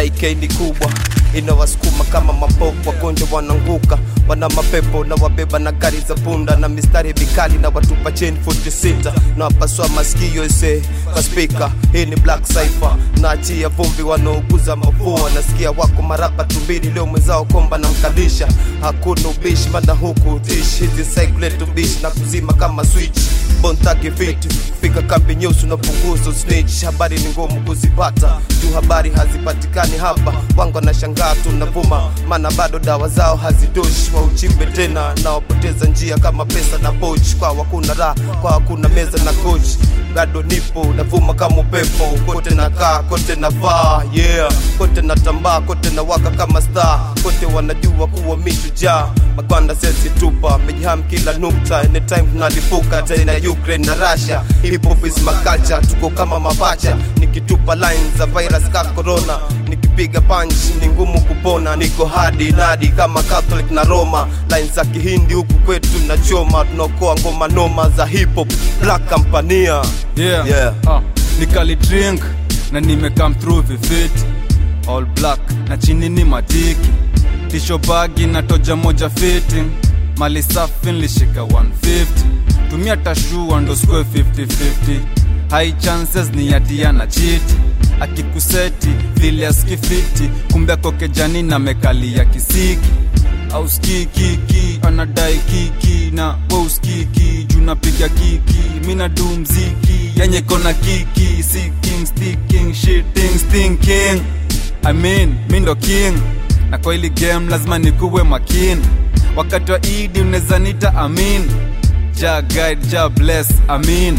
taike ni kubwa inawasukuma kama mapopo wagonjwa wananguka wana mapepo na wabeba na gari za punda na mistari mikali na watupa cheni futi sita na wapasua masikio ise kwa spika hii ni black cipher naachia vumbi wanaoguza mafua nasikia wako marapa tumbili leo mwenzao komba na mkalisha hakuna ubishi mana huku tishi hizi cyclet ubishi na kuzima kama switch bontake fiti fika kambi nyeusi unapunguza snitch habari ni ngumu kuzipata juu habari hazipatikani hapa wangu wanashangaa tunavuma maana bado dawa zao hazitoshi wa uchimbe tena na wapoteza njia kama pesa na pochi kwa hakuna raha kwa hakuna meza na kochi bado nipo navuma kama upepo kote nakaa kote navaa yeah kote natambaa kote na waka kama star kote wanajua kuwa mishujaa magwanda sesi tupa mejiham kila nukta anytime tunalipuka tena Ukraine na Russia hip hop is my culture tuko kama mapacha nikitupa lines za virus ka corona nikipiga punch ni ngumu kupona niko hadi nadi kama Catholic na Roma lines za kihindi huku kwetu nachoma tunaokoa ngoma noma za hip hop black campania yeah. Yeah. Ah, nikali drink na nime come through vifit all black na chini ni matiki tisho bagi na toja moja fiti mali safi nilishika 150 tumia tashua ndo square 50-50 high chances ni yatia na chiti akikuseti vile askifiti kumbe kokejani na mekali ya kisiki au skikiki anadai kiki na we uskiki juu napiga kiki mina du mziki yenye kona kiki seeking sticking shitting stinking I mean mi ndo king na kwa hili game lazima nikuwe makini wakati wa idi unaweza nita amin ja guide ja bless amin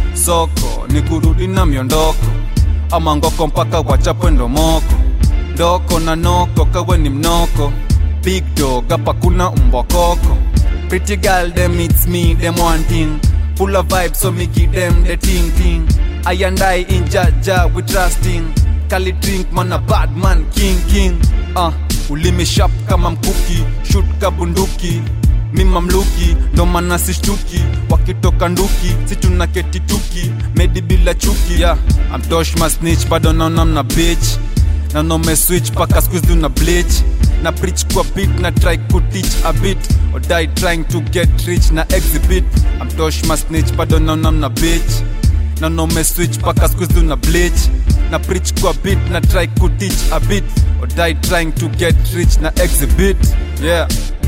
soko ni kurudi na miondoko ama ngoko mpaka wachapwe ndomoko ndoko na noko kawe ni mnoko big dog hapa kuna mbokoko pretty girl them it's me them one thing full of vibes so me give them the ting ting I and I in jaja we trusting kali drink man a bad man king king uh, ulimi sharp kama mkuki shoot kabunduki mi mamluki ndo maana sishtuki wakitoka nduki si tuna ketituki medi bila chuki yeah, amtosh masnich bado naona mna bitch na nome switch paka squeeze una bleach na preach kwa beat na try kutich a bit or die trying to get rich na exhibit amtosh masnich bado naona mna bitch na nome switch paka squeeze una bleach na preach kwa beat na try kutich a bit or die trying to get rich na exhibit yeah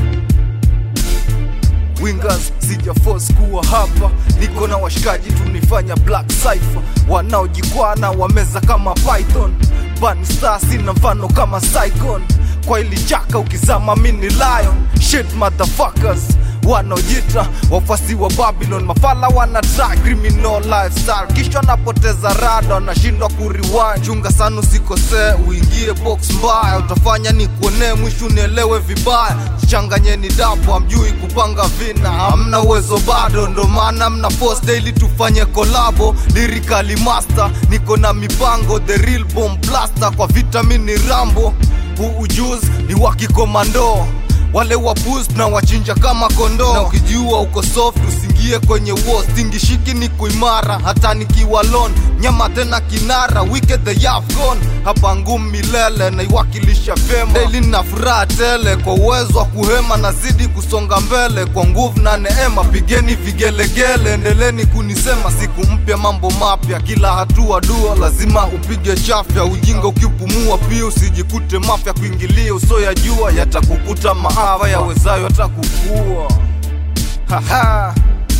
wingers sija force kuwa hapa niko na washikaji tunifanya black cipher wanaojikwana wameza kama python Bunny star sina mfano kama Saigon kwa ili chaka ukizama mini lion shit motherfuckers wanaojita wafasi wa babylon mafala wana try criminal lifestyle kisha napoteza rada wanashindwa kuriwan chunga sana usikosee uingie box mbaya utafanya ni kuonee mwisho unielewe vibaya changanyeni dapo amjui kupanga vina hamna uwezo bado ndo maana mna force daily tufanye kolabo lyrically master niko na mipango the real bomb blaster kwa vitamini rambo huu ujuzi ni wa kikomando wale wapus na wachinja kama kondoo na ukijua uko soft usingie kwenye wall stingishiki ni kuimara hata nikiwa lon nyama tena kinara wike the yafgon hapa ngumu milele naiwakilisha vyema daily na furaha tele kwa uwezo wa kuhema nazidi kusonga mbele kwa nguvu na neema pigeni vigelegele endeleni kunisema siku mpya mambo mapya kila hatua dua lazima upige chafya ujinga ukipumua pia usijikute mafya kuingilia uso ya jua yatakukuta maafa yawezayo hata kukua haha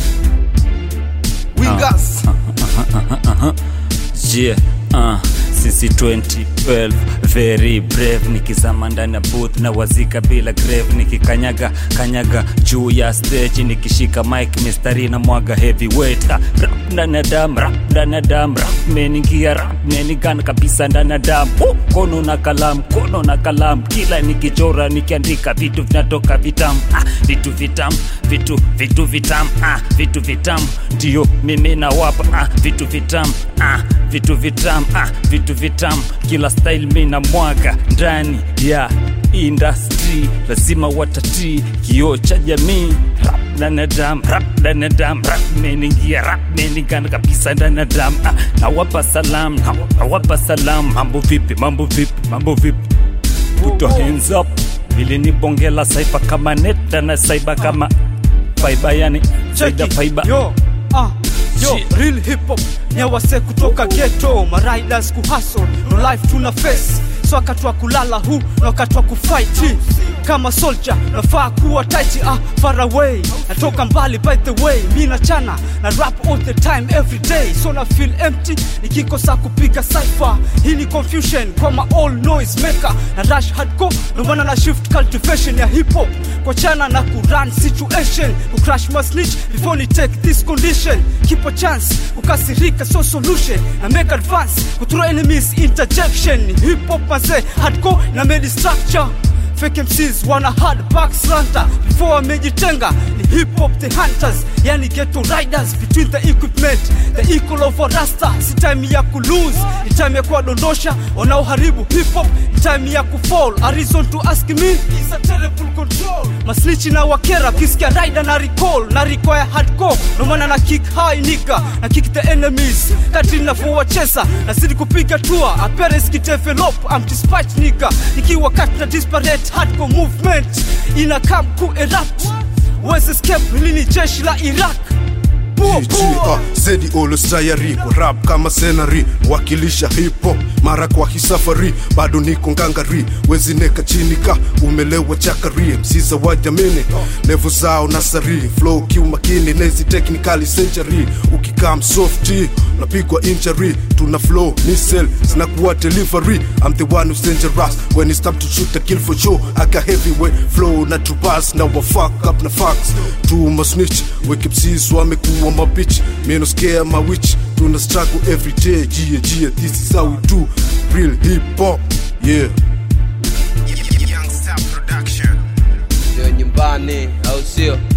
wingas yeah, uh, sisi 2012 very brave nikizama ndani ya booth na wazika bila grave nikikanyaga kanyaga juu ya stage nikishika mic mistari na mwaga heavyweight ah, rap ndani ya dam rap ndani ya dam rap meningia rap menigana kabisa ndani ya dam uh, kono na kalam kono na kalam kila nikichora nikiandika vitu vinatoka vitam ah, vitu vitam vitu vitu vitam ah, vitu vitam ndio mimi nawapa ah, vitu vitam ah, vitu vitam ah, vitu vitam kila style mi na mwaga ndani ya industry watatii lazima watatii kioo cha jamii rap ndani ya damu rap ndani ya damu rap imeningia rap imeningana kabisa ndani ya damu ah, nawapa salam nawa- nawapa salam mambo vipi mambo vipi mambo vipi put your hands up ili ni bonge la saifa kama neta na saiba kama faiba yani zaida faiba yo ah yo Shit. real hip hop nyawase kutoka ghetto mariders kuhustle no life tuna face so wakati wa kulala hu na wakati wa kufight kama soldier nafaa kuwa tight ah far away natoka mbali by the way mi nachana na rap all the time every day so na feel empty nikikosa kupiga cipher hii ni confusion kwa ma all noise maker na rush hardcore ndo maana na shift cultivation ya hip hop kwa chana na kurun situation kucrash my snitch before ni take this condition keep a chance kukasirika so solution na make advance kuthrow enemies interjection hip hop mazee hardcore na made structure fake MCs wana hard backs ranta before wamejitenga ni hip hop the hunters yani ghetto riders between the equipment the equal of a rasta si time ya kulose ni time ya kuwadondosha wanaoharibu hip hop ni time ya kufall a reason to ask me is a terrible control maslichi na wakera kisikia rider na recall na require hardcore no maana na kick high nigga na kick the enemies kati ninavyowacheza nazidi kupiga tua appearance kitevelop I'm dispatch nigga ikiwa kati na disparate hardcore movement ina come ku erupt West escape hili ni jeshi la Iraq Bua, bua. zedi olostayari kwa rap kama senari wakilisha hip hop mara kwa hisafari bado niko ngangari wezineka chini ka umelewa chakari msiza wa jamini levo zao nasari flow kiumakini nezi technically century ukikam softy napigwa injury tuna flow nisel zinakuwa delivery I'm the one who's dangerous when it's time to shoot a kill for sure I got heavyweight flow na trubas na wa fuck up na facts tuma snitch weke msisi wamekuwa mabitch meno scare my witch tuna struggle every day jia jia this is how we do real hip hop yeah ndio nyumbani au sio